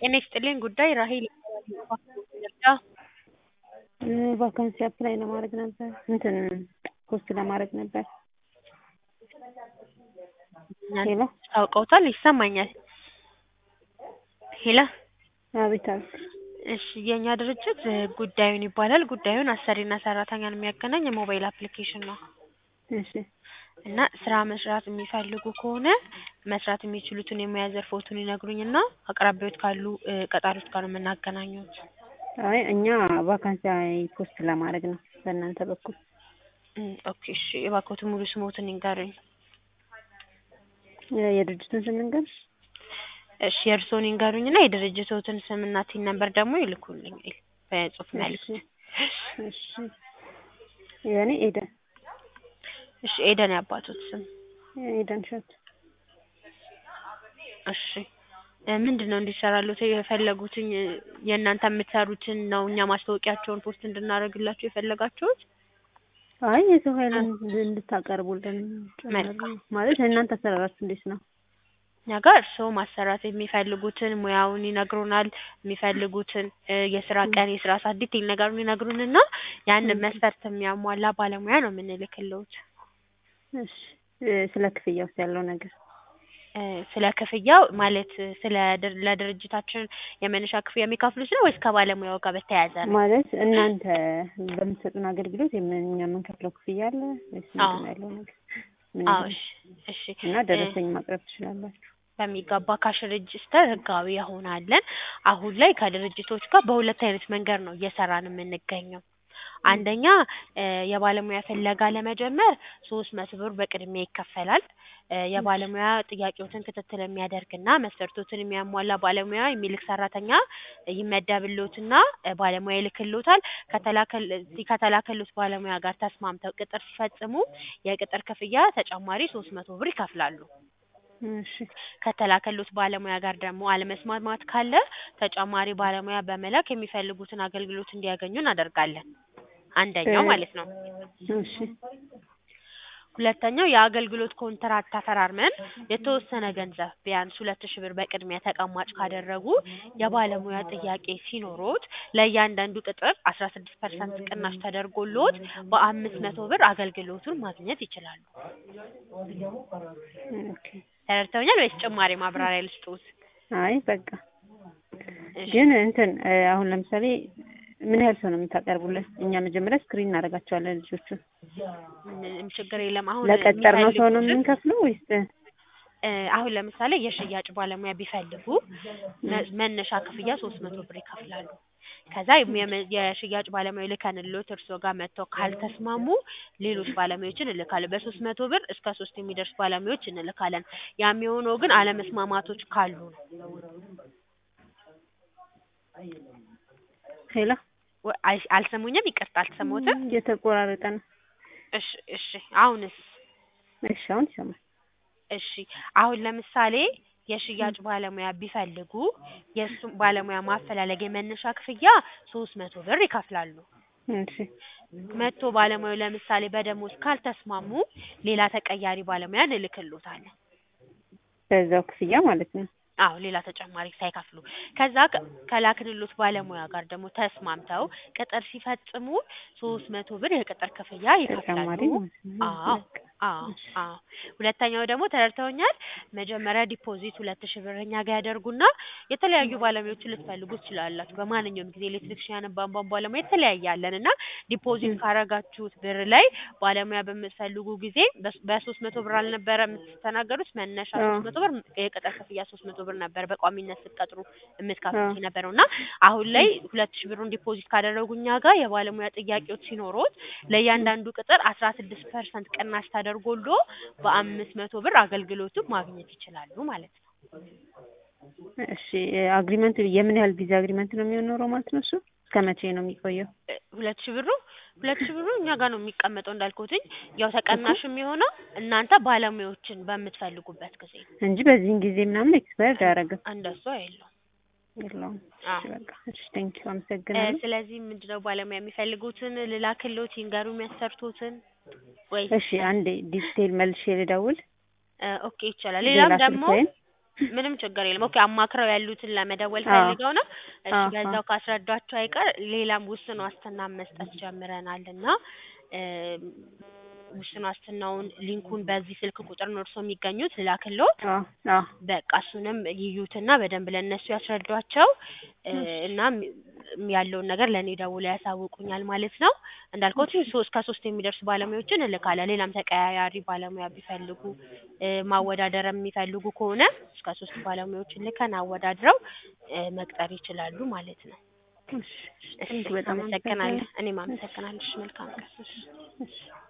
ጤና ይስጥልኝ ጉዳይ ራሔል ቫካንሲ አፕላይ ለማድረግ ነበር እንትን ፖስት ለማድረግ ነበር። ሄሎ ታውቀውታል? ይሰማኛል። ሄሎ አቤት አቤት። እሺ የእኛ ድርጅት ጉዳዩን ይባላል። ጉዳዩን አሰሪና ሰራተኛን የሚያገናኝ የሞባይል አፕሊኬሽን ነው እሺ እና ስራ መስራት የሚፈልጉ ከሆነ መስራት የሚችሉትን የሙያ ዘርፎቱን ይነግሩኝና አቅራቢዎት ካሉ ቀጣሪዎች ጋር ነው የምናገናኙት። አይ እኛ ቫካንሲ ፖስት ለማድረግ ነው በእናንተ በኩል። እም፣ ኦኬ እሺ እባክዎትን ሙሉ ስሞትን ይንገሩኝ። የድርጅቱን ስም ልንገርሽ? እሺ የእርስዎን ይንገሩኝና የድርጅቶትን ስምና ቲን ነምበር ደግሞ ይልኩልኝ በጽሁፍ መልእክት። እሺ የእኔ ኤደን እሺ ኤደን ያባቶት ስም ኤደን እሸቱ። እሺ ምንድን ነው እንዲሰራሉት የፈለጉትኝ? የእናንተ የምትሰሩትን ነው እኛ ማስታወቂያቸውን ፖስት እንድናደርግላችሁ የፈለጋችሁት? አይ የሰው ኃይል እንድታቀርቡልን መልካም። ማለት የእናንተ አሰራራችሁ እንዴት ነው? እኛ ጋር እርስዎ ማሰራት የሚፈልጉትን ሙያውን ይነግሩናል። የሚፈልጉትን የስራ ቀን፣ የስራ ሰዓት ዲቴል ነገሩን ይነግሩንና ያንን መስፈርት የሚያሟላ ባለሙያ ነው የምንልክልዎት። እሺ ስለ ክፍያውስ ያለው ነገር ስለ ክፍያው ማለት ስለ ድር- ለድርጅታችን የመነሻ ክፍያ የሚከፍሉት ነው ወይስ ከባለሙያው ጋር በተያያዘ ነው? ማለት እናንተ በምትሰጡን አገልግሎት የምን- እኛ የምንከፍለው ክፍያ አለ ወይስ ምንድን ነው ያለው ነገር? ምን አዎ ያህል? እሺ እሺ እና ደረሰኝ ማቅረብ ትችላላችሁ። በሚገባ ካሽ ሬጅስተር ህጋዊ የሆናለን። አሁን ላይ ከድርጅቶች ጋር በሁለት አይነት መንገድ ነው እየሰራን የምንገኘው። አንደኛ የባለሙያ ፍለጋ ለመጀመር ሶስት መቶ ብር በቅድሚያ ይከፈላል። የባለሙያ ጥያቄዎትን ክትትል የሚያደርግና መስፈርቶትን የሚያሟላ ባለሙያ የሚልክ ሰራተኛ ይመደብልዎትና ባለሙያ ይልክልዎታል። ከተላከል ከተላከልዎት ባለሙያ ጋር ተስማምተው ቅጥር ሲፈጽሙ የቅጥር ክፍያ ተጨማሪ ሶስት መቶ ብር ይከፍላሉ። እሺ ከተላከልዎት ባለሙያ ጋር ደግሞ አለመስማማት ካለ ተጨማሪ ባለሙያ በመላክ የሚፈልጉትን አገልግሎት እንዲያገኙ እናደርጋለን። አንደኛው ማለት ነው። እሺ ሁለተኛው የአገልግሎት ኮንትራት ተፈራርመን የተወሰነ ገንዘብ ቢያንስ ሁለት ሺህ ብር በቅድሚያ ተቀማጭ ካደረጉ የባለሙያ ጥያቄ ሲኖሮት ለእያንዳንዱ ቅጥር አስራ ስድስት ፐርሰንት ቅናሽ ተደርጎልዎት በአምስት መቶ ብር አገልግሎቱን ማግኘት ይችላሉ። ኦኬ ተረድተውኛል ወይስ ጭማሪ ማብራሪያ ልስጥዎት? አይ በቃ እሺ ግን እንትን አሁን ለምሳሌ ምን ያህል ሰው ነው የምታቀርቡልን? እኛ መጀመሪያ ስክሪን እናደርጋቸዋለን ልጆቹን። ምንም ችግር የለም። አሁን ለቀጠርነው ሰው ነው የሚፈልጉትን የምንከፍለው ወይስ? እ አሁን ለምሳሌ የሽያጭ ባለሙያ ቢፈልጉ መ- መነሻ ክፍያ ሶስት መቶ ብር ይከፍላሉ። ከዛ የመ- የሽያጭ ባለሙያ ልከንልዎት እርስዎ ጋር መጥተው ካልተስማሙ ሌሎች ባለሙያዎችን እንልካለን። በሶስት መቶ ብር እስከ ሶስት የሚደርስ ባለሙያዎች እንልካለን። ያ የሚሆነው ግን አለመስማማቶች ካሉ ነው። ሄሎ ወ- አይ- አልሰሙኝም? ይቅርታ አልሰማሁትም። እየተቆራረጠ ነው። እሺ እሺ አሁንስ? እሺ አሁን ይሰማል። እሺ አሁን ለምሳሌ የሽያጭ ባለሙያ ቢፈልጉ የእሱም ባለሙያ ማፈላለግ የመነሻ ክፍያ ሶስት መቶ ብር ይከፍላሉ። እሺ መጥቶ ባለሙያው ለምሳሌ በደሞዝ ካልተስማሙ ሌላ ተቀያሪ ባለሙያ እንልክልዎታለን። በዛው ክፍያ ማለት ነው። አዎ ሌላ ተጨማሪ ሳይከፍሉ ከዛ ከ- ከላክንሎት ባለሙያ ጋር ደግሞ ተስማምተው ቅጥር ሲፈጽሙ ሶስት መቶ ብር የቅጥር ክፍያ ተጨማሪ ይከፍላሉ። ማለት ነው። አዎ በቃ አዎ አዎ ሁለተኛው ደግሞ ተረድተውኛል። መጀመሪያ ዲፖዚት ሁለት ሺህ ብር እኛ ጋር ያደርጉና የተለያዩ ባለሙያዎችን ልትፈልጉ ትችላላችሁ። በማንኛውም ጊዜ ኤሌክትሪክሽያን፣ ቧንቧ ባለሙያ የተለያየ አለን እና ዲፖዚት ካረጋችሁት ብር ላይ ባለሙያ በምትፈልጉ ጊዜ በስ- በሶስት መቶ ብር አልነበረ የምትስተናገዱት መነሻ አዎ። ሶስት መቶ ብር የቅጥር ክፍያ ሶስት መቶ ብር ነበር በቋሚነት ስትቀጥሩ የምትከፍሉት አዎ። የነበረው እና አሁን ላይ ሁለት ሺህ ብሩን ዲፖዚት ካደረጉ እኛ ጋር የባለሙያ ጥያቄዎች ሲኖሩት ለእያንዳንዱ ቅጥር አስራ ስድስት ፐርሰንት ቅናሽ ተደርጎሎ በአምስት መቶ ብር አገልግሎቱን ማግኘት ይችላሉ ማለት ነው። እሺ አግሪመንት የምን ያህል ጊዜ አግሪመንት ነው የሚኖረው ማለት ነው? እሱ እስከ መቼ ነው የሚቆየው? እ ሁለት ሺህ ብሩ ሁለት ሺህ ብሩ እኛ ጋር ነው የሚቀመጠው እንዳልኩትኝ ያው ተቀናሽ የሚሆነው እናንተ ባለሙያዎችን በምትፈልጉበት ጊዜ ነው። እንጂ በዚህን ጊዜ ምናምን ኤክስፓየርድ አያደርግም እንደሱ የለውም። የለውም። አዎ። እሺ በቃ እሺ ቴንኪው እ አመሰግናለሁ። ስለዚህ ምንድነው ባለሙያ የሚፈልጉትን ልላክልዎት ይንገሩ የሚያሰርቱትን ወይ እሺ አንዴ ዲቴል መልሼ ልደውል። እ ኦኬ ይቻላል። ሌላም ሌላ ደግሞ ስልክህን ምንም ችግር የለም። ኦኬ አማክረው ያሉትን ለመደወል አዎ። ፈልገው ነው። እሺ አዎ፣ በዛው አዎ። ካስረዷቸው አይቀር ሌላም ውስን ዋስትና መስጠት ጀምረናል እና እም፣ ውስን ዋስትናውን ሊንኩን በዚህ ስልክ ቁጥር ነው እርስዎ የሚገኙት ልላክልዎት? አዎ፣ አዎ። በቃ እሱንም ይዩትና በደንብ ለእነሱ ያስረዷቸው እ፣ እናም ያለውን ነገር ለእኔ ደውለው ያሳውቁኛል ማለት ነው። እንዳልኩት ሶስት ከሶስት የሚደርሱ ባለሙያዎችን እልካለሁ። ሌላም ተቀያያሪ ባለሙያ ቢፈልጉ እ፣ ማወዳደር የሚፈልጉ ከሆነ እስከ ሶስት ባለሙያዎችን ልከን አወዳድረው እ፣ መቅጠር ይችላሉ ማለት ነው። እሺ፣ እሺ በጣም አመሰግናለሁ። አመሰግናለሁ። እኔም አመሰግናለሁ። እሺ መልካም ቀን። እሺ።